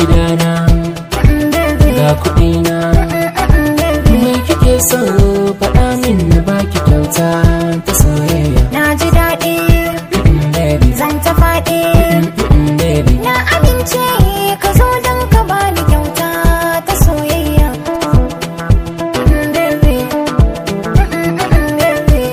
gidana ga kuɗina me kike so faɗa min na baki kyauta ta soyayya Na ji daɗi, baby zan ta faɗi. baby Na amince ka zo don ka bani kyauta ta soyayya. Baby, baby.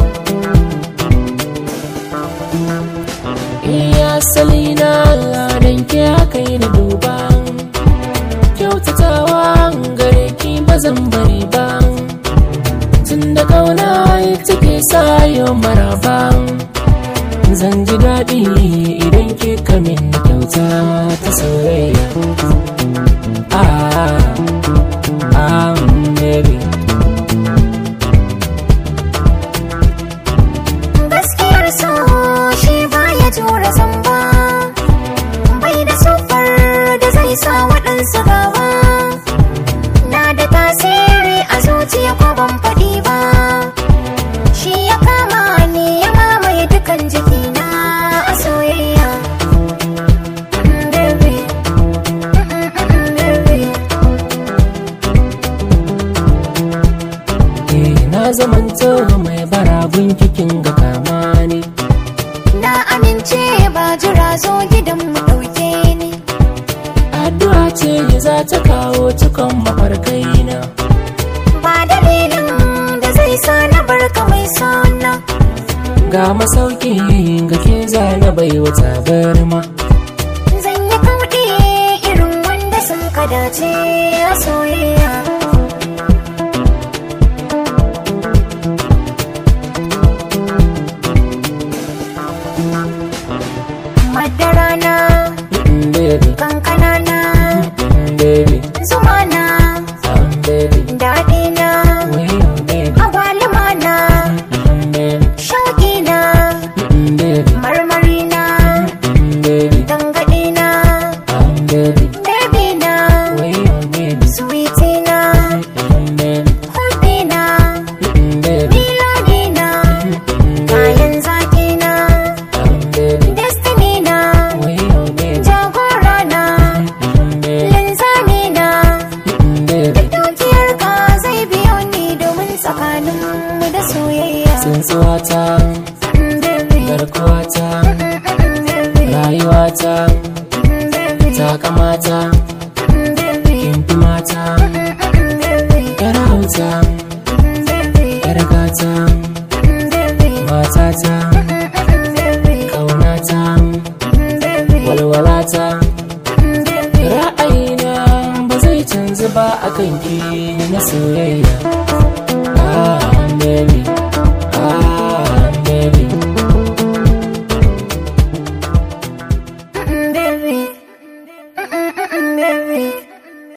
iya salina dan ke haka yi na duba kyautatawa gare ki ba zan bari ba tun da kauna take sayo maraba zan ji daɗi idan ke kamin kyauta ta soyayya ah, ah, baby Gaskiyar so shi baya tura zamba. Bai da sufar da zai sa waɗansu gaba. Na da tasiri a zuciya ko ban faɗi ba. Shi ya kama ni ya mamaye dukan jikina a soyayya. Baby, baby. eh, na zamanto mai baragun kikin ga kama ne Na amince ba jira zo gidan mu ɗauke ni. addu'a ce za ta kawo cikon mafarkaina Ba dalilin da zai sa na barka mai sona. ga masauki ga ke zana bai wata barma Zan yi kauɗi irin wanda sun ka dace a soyayya. Madara na, Mm, baby kankana na, Mm, baby zuma na, um, baby daɗi na, way oh, baby agwaluma na, Mm, baby shauƙi na, Mm, baby marmari na, Mm, baby dangaɗi na, um, baby baby na, way oh, baby sweetie na, Mm, baby hulɗi na, Mm, baby miladi na, Mm, baby kayan zaki na, um, baby destiny na, way oh, baby jagora na, Mm, baby linzami na. Mm, baby Dukiyar ka zai biyo ni domin tsakanin mu da soyayya. tsuntsuwata Mm, baby. garkuwata Mm, baby. rayuwata Mm, baby. takamata Mm, baby. kimfi mata Mm, baby. yar hauta Mm, baby. yar gata Mm, baby. matata Mm, baby. kaunata Mm, baby. walwalata Mm, baby. ra'ayina ba zai canzu ba akan ki na soyayya ah baby